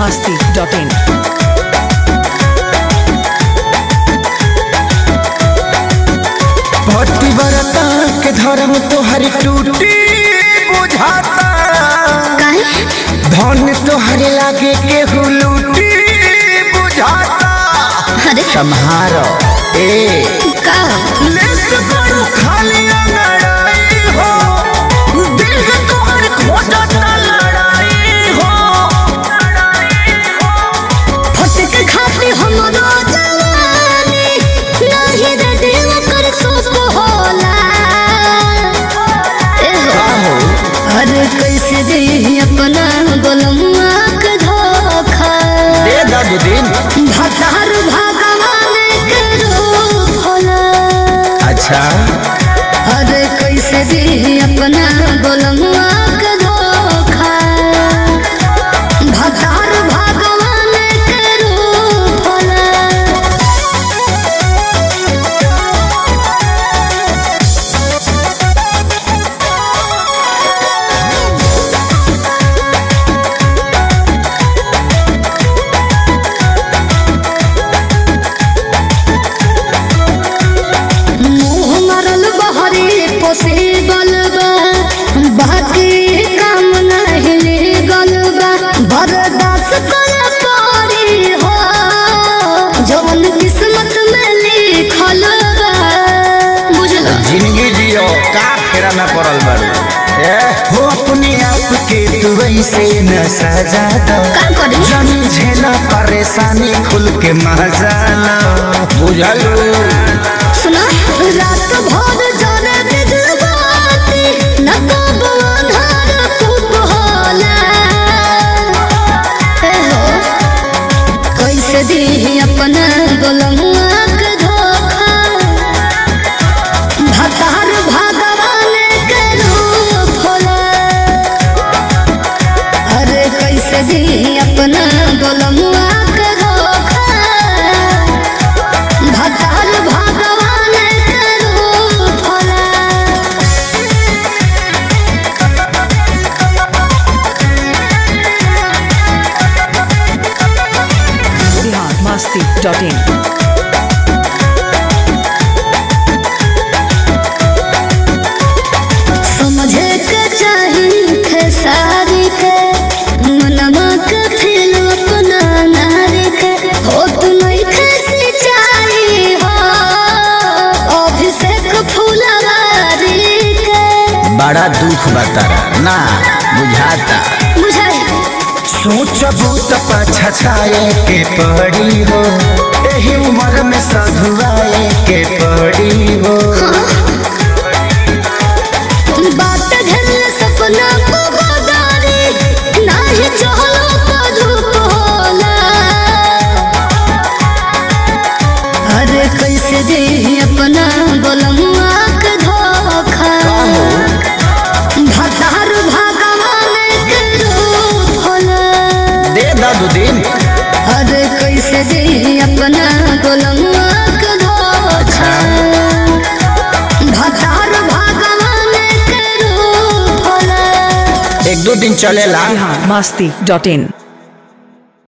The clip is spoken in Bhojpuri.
masti.in. पतिव्रता के धर्म तोहर टूटी बुझाता काहे धन तोहर लागे केहू लूटी बुझाता अरे सम्हारो ए का लेस करू खाली लड़ाई हो दिल के तोहर खोजता लड़ाई हो फटक खाते हमरो जवानी नाही रे दिल कर सोच होला ए हो हो अरे कैसे दे अपना गोलमुआ के धोखा दे दादू दिन भतार भगवान के रूप होला अच्छा अरे कैसे दे अपना गोलमुआ के धोखा भतार भगवान के रूप होला मुँह मरल बहरी पोसे बलबा बाकी काम नहीं गल बा बर्दाश्त कर पारी हो जवन किस्मत में लिखल बा बुझल जिंदगी जियो का फेरा में पड़ल बारू ए हो अपने आप के तू ऐसे न सजा दो का करी जन झेला परेशानी खुल के मजा लो बुझल सुना रात भर जाने बिजबाती न कब अंधार खूब होला हे हो कैसे दी अपना गोलमुआ के धोखा भतार भगवान के रूप होला अरे कैसे दी अपना गोलमुआ के धोखा भतार भगवान के रूप होला Bihar masti.in. समझे के चाही खेसारी के मनवा के फिर अपना नारी के हो तू नहीं खेसी चाही हो अभिषेक फुलवारी के बड़ा दुख बतारा ना बुझाता बुझाई सोचबू तो पछताए के पड़ी हो एही उम्र में सधुआए के पड़ी हो बात घर सपना को बदारी नाही चहलो तो धूप होला अरे कैसे दे अपना गोलमुआ के धोखा भतार भगवान के रूप होला दे दादू दिन अरे कैसे दे अपना गोलमुआ के धोखा भतार भगवान के रूप होला एक दो दिन चलेला Bihar masti.in.